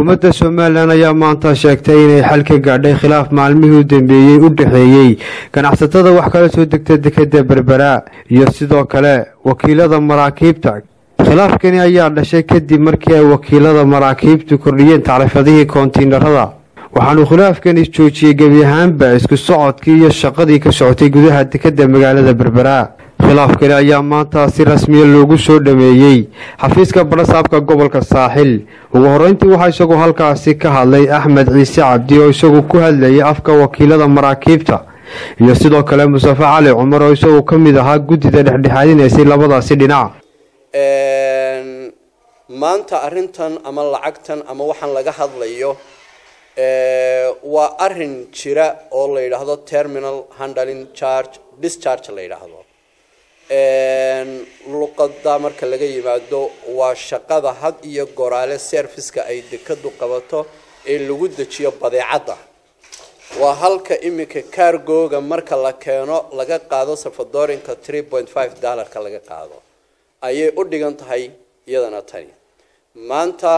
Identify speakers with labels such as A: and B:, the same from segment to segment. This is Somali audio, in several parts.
A: xukuumadda somalilan ayaa maanta sheegtay inay xal ka gaadhay khilaaf maalmihii u dambeeyey u dhexeeyey ganacsatada wax kala soo degta dekeda berbera iyo sidoo kale wakiilada maraakiibta khilaafkani ayaa dhashay kadib markii ay wakiilada maraakiibtu kordhiyeen tacriifadihii koontiinarada waxaanu khilaafkani joojiyey gebi ahaanba isku socodkii iyo shaqadii ka socotay gudaha dekeda magaalada berbera khilaafkani ayaa maanta si rasmiya loogu soo dhameeyey xafiiska badhasaabka gobolka saaxil ugu horeyntii waxaa isagu halkaasi ka hadlay axmed ciise cabdi oo isagu ku hadlayay afka wakiilada maraakiibta iyo sidoo kale mustafe cali cumar oo isagu ka mid ahaa guddida dhexdhexaadinaysay labadaasi dhinac
B: maanta arrintan ama lacagtan ama waxaan laga hadlayo waa arin jira oo la yidhaahdo terminal handling charge discharge la yidhaahdo luqada marka laga yimaado waa shaqada had iyo goraale serviceka ay dekadu qabato ee lagu dejiyo badeecadda waa halka iminka cargoga marka la keeno laga qaado safadorinka three point five dollarka laga qaado ayay u dhigan tahay iyadana tani maanta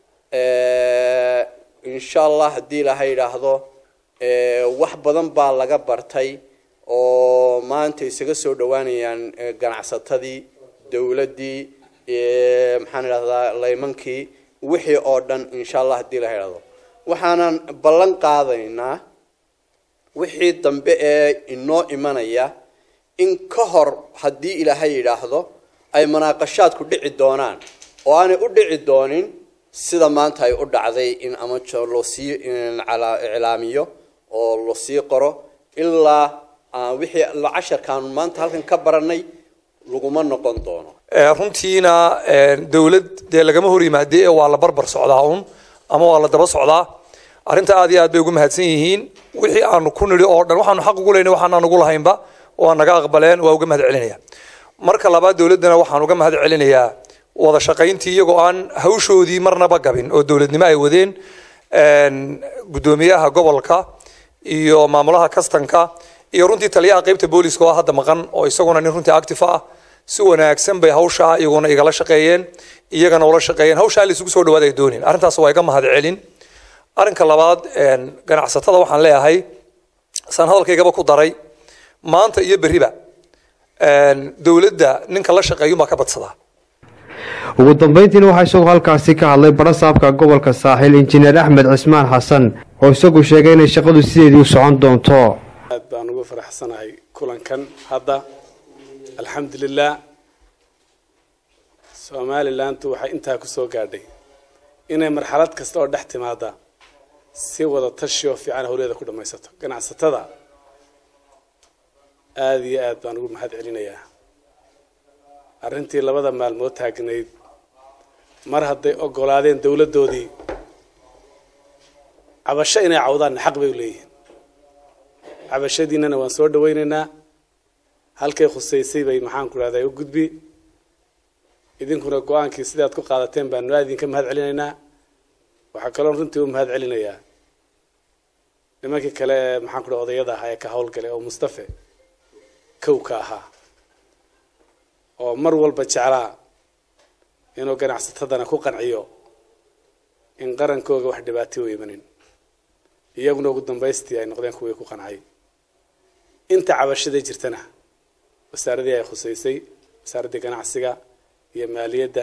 B: insha allah haddii laha yidhaahdo wax badan baa laga bartay oo maanta isaga soo dhawaanayaan ganacsatadii dowladdii maxaan idhahdaa laymankii wixii oo dhan insha allah haddii la idhahdo waxaanan ballan qaadaynaa wixii dambe ee inoo imanaya in ka hor haddii ilaahay yidhaahdo ay munaaqashaadku dhici doonaan oo aanay u dhici doonin sida maanta ay u dhacday in ama loosii iclaamiyo oo lasii qoro ilaa wixii casharkaanu maanta halkan ka baranay laguma noqon doono
C: runtiina dawlad dee lagama hor yimaade ee waa la barbar socdaa un ama waa la daba socdaa arrinta aad iyo aad bay ugu mahadsan yihiin wixii aanu ku nidhi oo dhan waxaanu xaq ugu leynay waxaanaan ugu lahaynba waa naga aqbaleen waa uga mahad celinaya marka labaad dawladdana waxaan uga mahad celinayaa wada shaqayntii iyagoo aan hawshoodii marnaba gabin oo dowladnimo ay wadeen guddoomiyaha gobolka iyo maamulaha kastanka iyo runtii taliyaha qaybta booliska oo hadda maqan oo isaguna nin runtii active ah si wanaagsan bay hawshaa iyaguna igala shaqeeyeen iyagana ula shaqeeyeen hawshaa la isugu soo dhawaad ay doonin arrintaas waa iga mahad celin arrinka labaad ganacsatada waxaan leeyahay saan hadalkaygaba ku daray maanta iyo berriba dowladda ninka la shaqeeyunbaa ka badsadaa
A: ugu dambeyntiina waxaa isagu halkaasi ka hadlay badhasaabka gobolka saaxil injineer axmed cismaan xasan oo isagu sheegay inay shaqadu sideedii u socon doonto
D: aad baan ugu faraxsanahay kulankan hadda alxamdulilah somalilantu waxay intaa ku soo gaadhay inay marxalad kasta oo dhex timaada si wada tashi oo fiican howleeda ku dhammaysato ganacsatada aada iyo aad baan ugu mahad celinayaa arrintii labada maalmood taagnayd mar hadday ogolaadeen dowladdoodii cabasho inay cawdaanna xaq bay u leeyihiin cabashadiinana waan soo dhawaynaynaa halkay khusaysay bay maxaan ku dhahdaa u gudbi idinkuna go-aankii sidaad ku qaadateen baanu aad idinka mahad celinaynaa waxaa kaloon runtii u mahad celinayaa nimankii kale ee maxaan ku dhaha odayada ahaa ee ka howlgalay oo mustafe kow ka ahaa oo mar walba jeclaa inuu ganacsatadana ku qanciyo in qarankooga wax dhibaato u imanin iyaguna ugu dambaystii ay noqdeen kuwii ku qancay inta cabashada jirtana wasaaradii ay khusaysay wasaaraddii ganacsiga iyo maaliyadda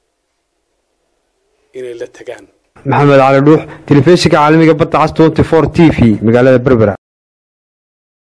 D: inay la tagaan
A: maxamed cali dhuux telefishinka caalamiga badda cas twenty four t v magaalada berbera